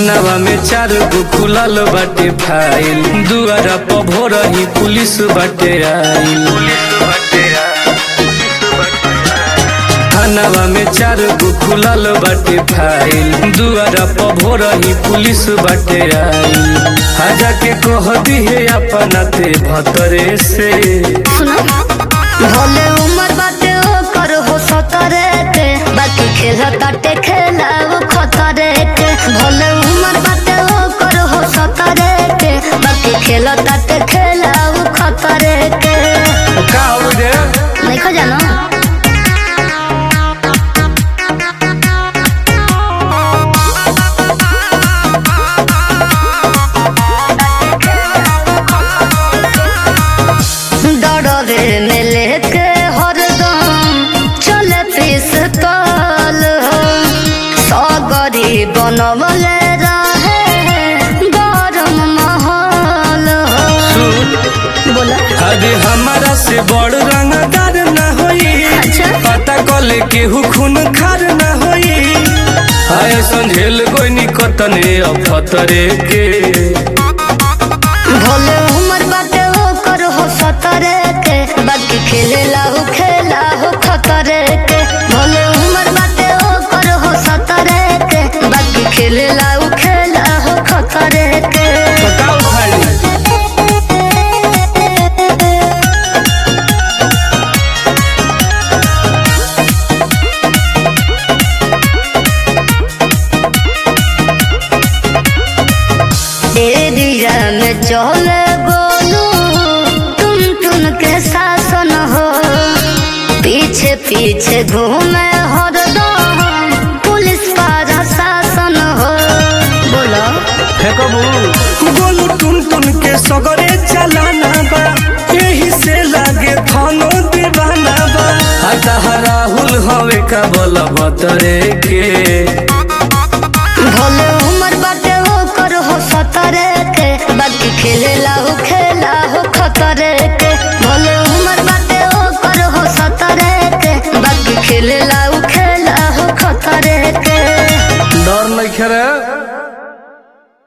थानावा में चार गो खुलल बाटे फाइल दुआरा पर भोरही पुलिस बाटे आइल थानावा में चार गो खुलल बाटे फाइल दुआरा पर भोरही पुलिस बाटे आइल आजा के कह दिहे अपना ते भतरे से सुनो भले उम्र बाटे ओकर हो सतरे के बाकी खेल ताटे खेला वो खतरे के भले उम्र बाटे ओकर हो सतरे के बाकी खेल ताटे खेला वो खतरे के का हो रे नहीं खो जानो डरवे में लेके हरदम चले पिस्तौल हो सगरी बनवले रहे गरम माहौल हो सुन बोला अरे हमारा से बड़ रंगदार न होई अच्छा। पता कले केहू खून खार न होई आए संझेल गोइनी कतने अफतरे के भोले उमर बाटे ओकर हो सतरे के बाकी खेले लाहू खेला हो खतरे के भोले उमर बाटे ओकर हो सतरे के बाकी खेले लाहू खेला हो खतरे के बताओ भाई एरिया में चले बोलू तुम तुम के शासन हो पीछे पीछे घूमे हरदम पुलिस पर शासन हो बोलो फेंकबू गोलू टुन टुन के सगरे चलाना बा यही से लागे थानो दीवाना बा हता राहुल हवे का बल बतरे के